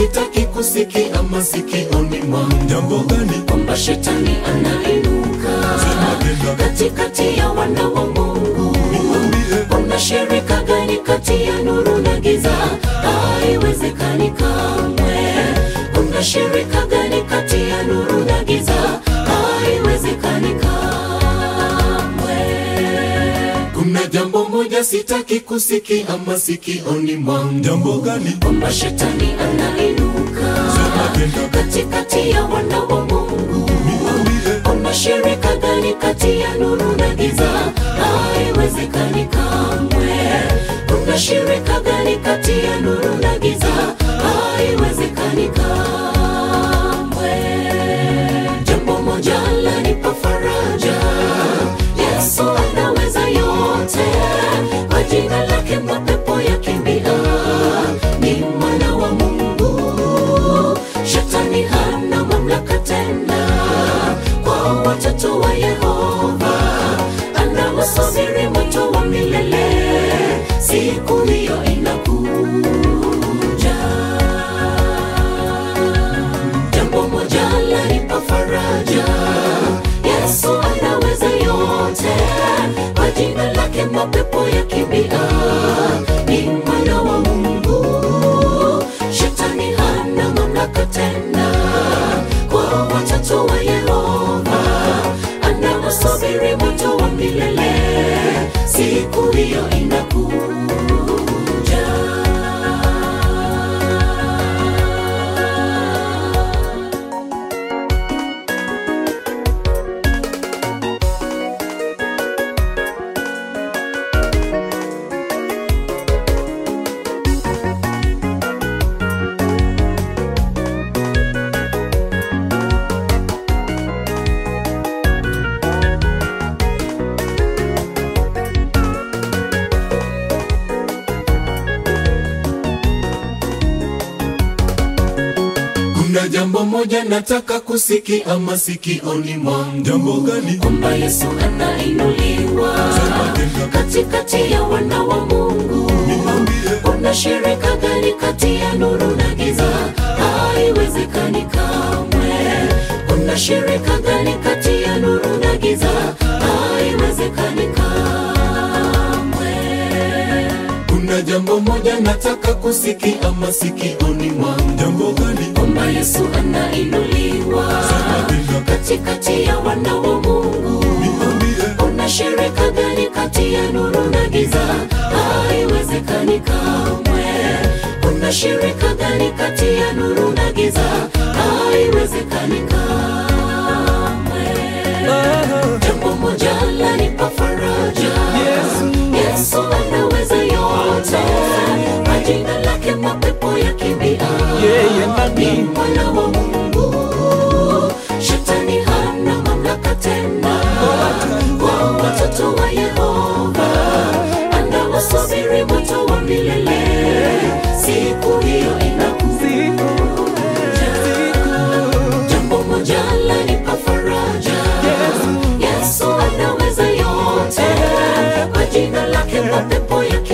sitaki kusikia masikioni mwangu Jambo gani? kwamba shetani anainuka Sema tena. katikati ya wana wa Mungu. Niambie. Kuna shirika gani kati ya nuru na giza? Haiwezekani kamwe. Kuna shirika gani kati ya nuru na giza? Haiwezekani kamwe. Kuna jambo moja sitaki kusikia masikioni mwangu Jambo gani? kwamba shetani anainuka Sema tena. katikati ya wana wa Mungu. Niambie. Kuna shirika gani kati ya nuru na giza? Haiwezekani kamwe. Kuna shirika gani kati ya nuru na giza? Haiwezekani kamwe. Jambo moja lanipa faraja, Yesu anaweza yote, kwa jina lake mapepo yakimbia. Ni mwana wa Mungu, shetani hana mamlaka tena kwa watoto wa Yehova, anawasubiri moto wa milele, siku hiyo inakuja. Jambo moja lanipa faraja, Yesu anaweza yote, kwa jina lake mapepo yakimbia. Ni mwana wa Mungu, shetani hana mamlaka tena kwa watoto wa Yehova, anawasubiri moto wa milele, siku hiyo inakuja. Kuna jambo moja nataka kusikia masikioni mwangu, Jambo gani? kwamba Yesu anainuliwa Sema tena. katikati ya wana wa Mungu. Niambie. Kuna shirika gani kati ya nuru na giza? Haiwezekani kamwe. Kuna shirika gani kati ya nuru na giza? Haiwezekani kamwe. Kuna jambo moja nataka kusikia masikioni mwangu, Jambo gani? kwamba Yesu anainuliwa Sema tena. katikati ya wana wa Mungu. Niambie. Kuna shirika gani kati ya nuru na giza? Haiwezekani kamwe. Kuna shirika gani kati ya nuru na giza? Haiwezekani kamwe. Jambo moja lanipa faraja, Yesu anaweza yote, kwa jina lake mapepo yakimbia. Yeye nani? Ni mwana wa Mungu, shetani hana mamlaka tena kwa watoto wa Yehova, anawasubiri moto wa milele, siku hiyo inakuja. Jambo moja lanipa faraja, Yesu anaweza yote, kwa jina lake mapepo yake